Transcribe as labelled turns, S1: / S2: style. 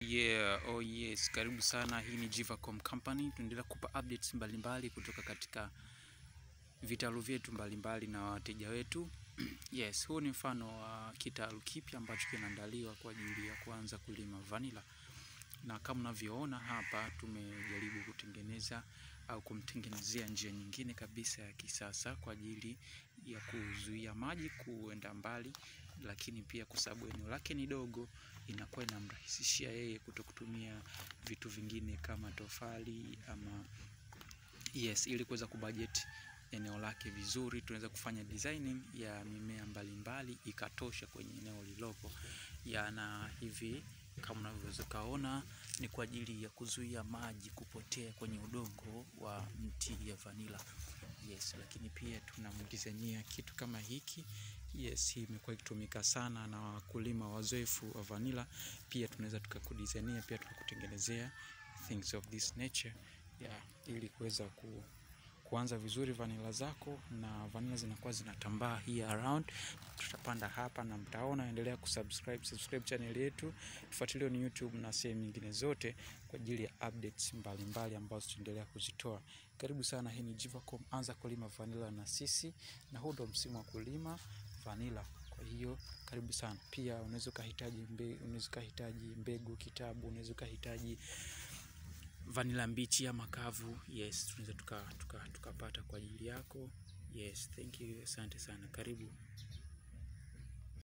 S1: Yeah, oh yes, karibu sana. Hii ni Jivacom Company. Tunaendelea kupa updates mbalimbali kutoka katika vitalu vyetu mbalimbali na wateja wetu. Yes, huu ni mfano wa kitalu kipya ambacho kinaandaliwa kwa ajili ya kuanza kulima vanilla, na kama unavyoona hapa, tumejaribu kutengeneza au kumtengenezea njia nyingine kabisa ya kisasa kwa ajili ya kuzuia maji kuenda mbali, lakini pia kwa sababu eneo lake ni dogo, inakuwa inamrahisishia yeye kuto kutumia vitu vingine kama tofali ama yes, ili kuweza kubudget eneo lake vizuri, tunaweza kufanya designing ya mimea mbalimbali ikatosha kwenye eneo lilopo ya na hivi kama unavyoweza kaona ni kwa ajili ya kuzuia maji kupotea kwenye udongo wa mti ya vanilla. Yes, lakini pia tunamdizainia kitu kama hiki. Yes, hii imekuwa ikitumika sana na wakulima wazoefu wa vanilla. Pia tunaweza tukakudizainia, pia tukakutengenezea things of this nature yeah, ili kuweza ku kuanza vizuri vanilla zako na vanilla zinakuwa zinatambaa hii around. Tutapanda hapa na mtaona, endelea kusubscribe subscribe channel yetu, tufuatilie ni YouTube na sehemu nyingine zote kwa ajili ya updates mbalimbali ambazo tutaendelea kuzitoa. Karibu sana, hii ni Jivacom, anza kulima vanilla na sisi, na huu ndo msimu wa kulima vanilla. Kwa hiyo karibu sana. Pia unaweza ukahitaji mbe, unaweza ukahitaji mbegu kitabu, unaweza ukahitaji vanilla mbichi ama kavu. Yes, tunaweza tukapata tuka, tuka kwa ajili yako. Yes, thank you, asante sana, karibu.